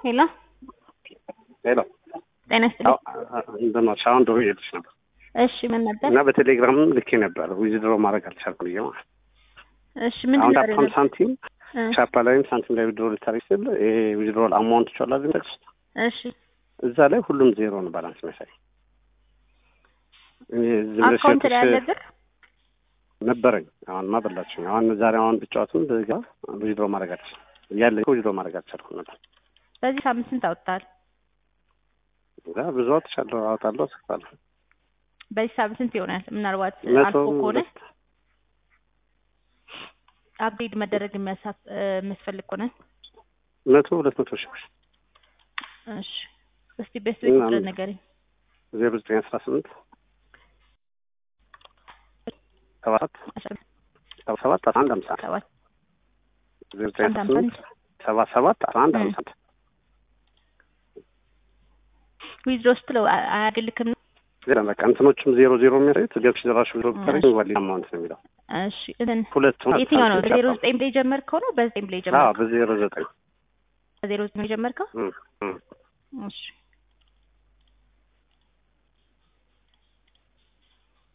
ሄሎ ሄሎ ጤና ይስጥልኝ። እንደማች አሁን ደውዬ እየሄድሽ ነበር እሺ ምን ነበር? እና በቴሌግራምም ልኬ ነበር ዊዝድሮ ማድረግ አልቻልኩም ብዬ ማለት እሺ ምንድን አሁን ነበር ዳፓም የነበር? ሳንቲም እ ቻፓ ላይም ሳንቲም ላይ ዊዝድሮ ልታደርግ ስል ይሄ ዊዝድሮ አማውንት ቻላ ጠቅስ እሺ እዛ ላይ ሁሉም ዜሮ ነው ባላንስ መሳይ እኔ ዝም ብለሽ አካውንት ላይ ያለ ሸጥሽ ብር ነበረኝ አሁንማ በላችኝ አሁን ዛሬ አሁን ብጫወትም ብጋ ዊዝድሮ ማድረግ አልችልም እያለ ዊዝድሮ ማድረግ አልቻልኩም ነበር በዚህ ሳምንት ስንት አወጣል? እዛ ብዙ አውጥቻለሁ አወጣለሁ አስፋለሁ በዚህ ሳምንት ስንት ይሆናል? ምናልባት መቶ አልፎ ከሆነ ሁለት አፕዴት መደረግ የሚያሳፍ የሚያስፈልግ ከሆነ መቶ ሁለት መቶ ሺህ ብር እሺ እስቲ ቤስት ቤት እና ቁጥር ምን- ንገረኝ። ዜሮ ዘጠኝ አስራ ስምንት ሰባት አስራ ሰባ ሰባት አስራ አንድ ሃምሳ አንድ ሰባት ዜሮ ዘጠኝ አንድ አስራ ሃምሳ ስምንት ሰባ ሰባት አስራ አንድ እ። ሃምሳ አንድ ዊዝድሮ ስትለው አ- አያግልክም ነው? ዜሮ በቃ እንትኖቹም ዜሮ ዜሮ የሚያደርጉት ገብሽ ዘራሽ ዜሮ ብታደርግ እሺ። ዋሊ አማውንት ነው የሚለው እሺ እንትን ሁለቱም የትኛው ነው? ሳንቲም ዜሮ ቻፓ። ዘጠኝ ብላይ ጀመርከው ነው? በዘጠኝ ብላይ አዎ ጀመርከው? በዜሮ ዘጠኝ በዜሮ ዘጠኝ የጀመርከው? እ፣ እ። እሺ